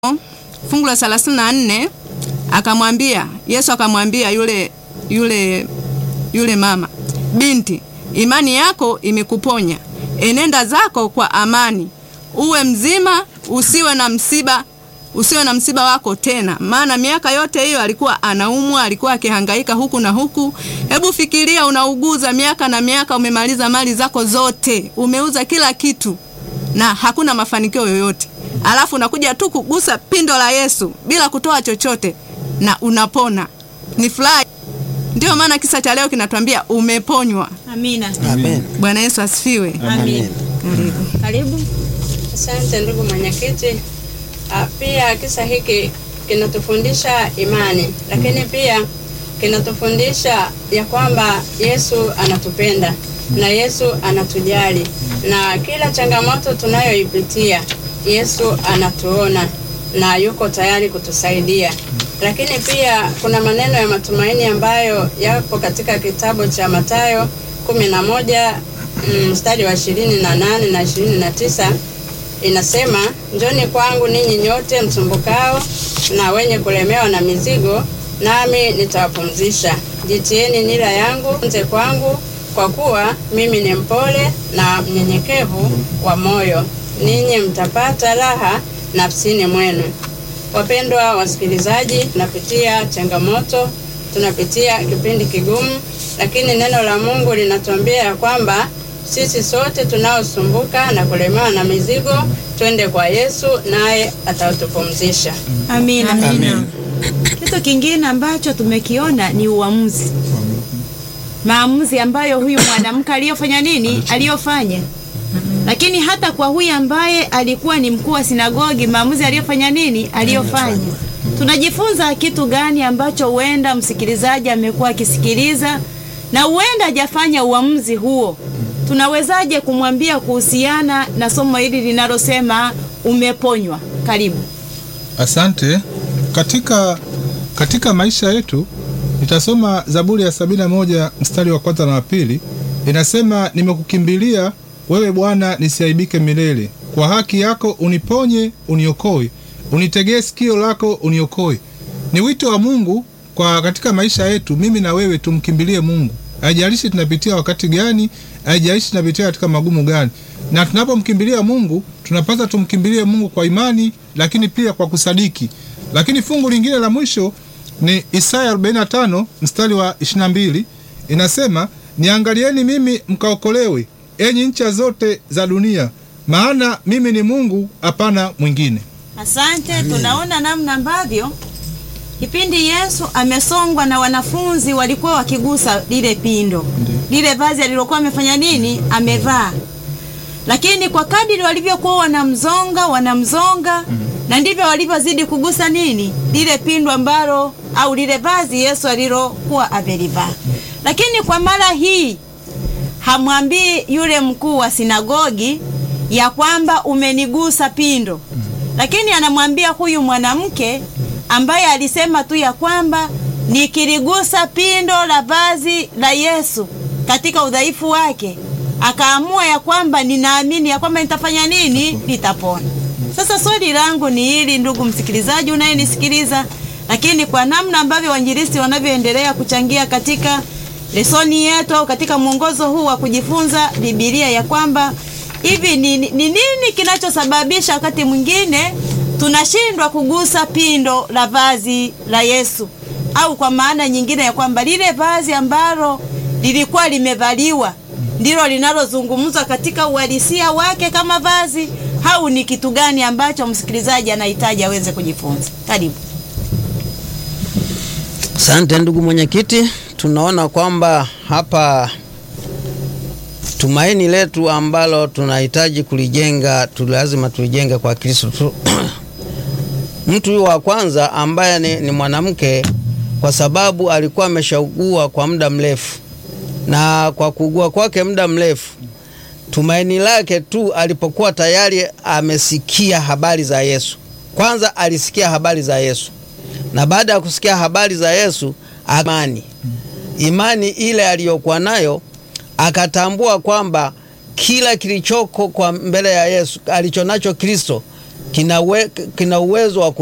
fungu la 34 akamwambia Yesu akamwambia yule yule yule mama, binti, imani yako imekuponya, enenda zako kwa amani, uwe mzima, usiwe na msiba usiwe na msiba wako tena. Maana miaka yote hiyo alikuwa anaumwa, alikuwa akihangaika huku na huku. Hebu fikiria, unauguza miaka na miaka, umemaliza mali zako zote, umeuza kila kitu na hakuna mafanikio yoyote, alafu unakuja tu kugusa pindo la Yesu bila kutoa chochote na unapona. Ni furaha. Ndio maana kisa cha leo kinatuambia umeponywa. Amina. Amen. Bwana Yesu asifiwe. Amin. Karibu. Karibu. Asante ndugu mwenyekiti. Ah, Pia kisa hiki kinatufundisha imani, lakini pia kinatufundisha ya kwamba Yesu anatupenda na Yesu anatujali, na kila changamoto tunayoipitia Yesu anatuona na yuko tayari kutusaidia. Lakini pia kuna maneno ya matumaini ambayo yapo katika kitabu cha Mathayo kumi na moja mm, mstari wa ishirini na nane na ishirini na tisa inasema njoni kwangu ninyi nyote msumbukao na wenye kulemewa na mizigo, nami nitawapumzisha. Jitieni nira yangu nze kwangu, kwa kuwa mimi ni mpole na mnyenyekevu wa moyo, ninyi mtapata raha nafsini mwenu. Wapendwa wasikilizaji, tunapitia changamoto, tunapitia kipindi kigumu, lakini neno la Mungu linatuambia ya kwamba sisi sote tunaosumbuka na kulemewa na mizigo twende kwa Yesu naye atatupumzisha. Amina. Amina. Kitu kingine ambacho tumekiona ni uamuzi, maamuzi ambayo huyu mwanamke aliyofanya nini, aliyofanya. Lakini hata kwa huyu ambaye alikuwa ni mkuu wa sinagogi, maamuzi aliyofanya nini, aliyofanya. Tunajifunza kitu gani ambacho huenda msikilizaji amekuwa akisikiliza na huenda hajafanya uamuzi huo? Tunawezaje kumwambia kuhusiana na somo hili linalosema umeponywa? Karibu. Asante. Katika, katika maisha yetu nitasoma Zaburi ya sabini na moja mstari wa kwanza na wa pili inasema, nimekukimbilia wewe Bwana, nisiaibike milele. Kwa haki yako uniponye, uniokoe, unitegee sikio lako uniokoe. Ni wito wa Mungu kwa katika maisha yetu, mimi na wewe tumkimbilie Mungu, haijalishi tunapitia wakati gani, haijalishi tunapitia katika magumu gani. Na tunapomkimbilia Mungu tunapaswa tumkimbilie Mungu kwa imani, lakini pia kwa kusadiki. Lakini fungu lingine la mwisho ni Isaya 45 mstari wa 22 inasema, niangalieni mimi mkaokolewe, enyi ncha zote za dunia, maana mimi ni Mungu, hapana mwingine. Asante. Tunaona namna ambavyo kipindi Yesu amesongwa na wanafunzi walikuwa wakigusa lile pindo, lile vazi alilokuwa amefanya nini, amevaa. Lakini kwa kadiri walivyokuwa wanamzonga wanamzonga, na ndivyo walivyozidi kugusa nini, lile pindo ambalo au lile vazi Yesu alilokuwa amelivaa. Lakini kwa mara hii hamwambii yule mkuu wa sinagogi ya kwamba umenigusa pindo, lakini anamwambia huyu mwanamke ambaye alisema tu ya kwamba nikiligusa pindo la vazi la Yesu katika udhaifu wake, akaamua ya kwamba ninaamini ya kwamba nitafanya nini, nitapona. Sasa swali langu ni hili, ndugu msikilizaji unayenisikiliza, lakini kwa namna ambavyo wainjilisti wanavyoendelea kuchangia katika lesoni yetu au katika mwongozo huu wa kujifunza Biblia ya kwamba hivi ni, ni ni nini kinachosababisha wakati mwingine tunashindwa kugusa pindo la vazi la Yesu, au kwa maana nyingine ya kwamba lile vazi ambalo lilikuwa limevaliwa ndilo linalozungumzwa katika uhalisia wake kama vazi, au ni kitu gani ambacho msikilizaji anahitaji aweze kujifunza? Karibu. Asante ndugu mwenyekiti, tunaona kwamba hapa tumaini letu ambalo tunahitaji kulijenga tu lazima tulijenge kwa Kristo tu. Mtu huyu wa kwanza ambaye ni, ni mwanamke kwa sababu alikuwa ameshaugua kwa muda mrefu, na kwa kuugua kwake muda mrefu, tumaini lake tu alipokuwa tayari amesikia habari za Yesu. Kwanza alisikia habari za Yesu, na baada ya kusikia habari za Yesu amani, imani ile aliyokuwa nayo akatambua kwamba kila kilichoko kwa mbele ya Yesu alichonacho Kristo kina, we, kina uwezo wa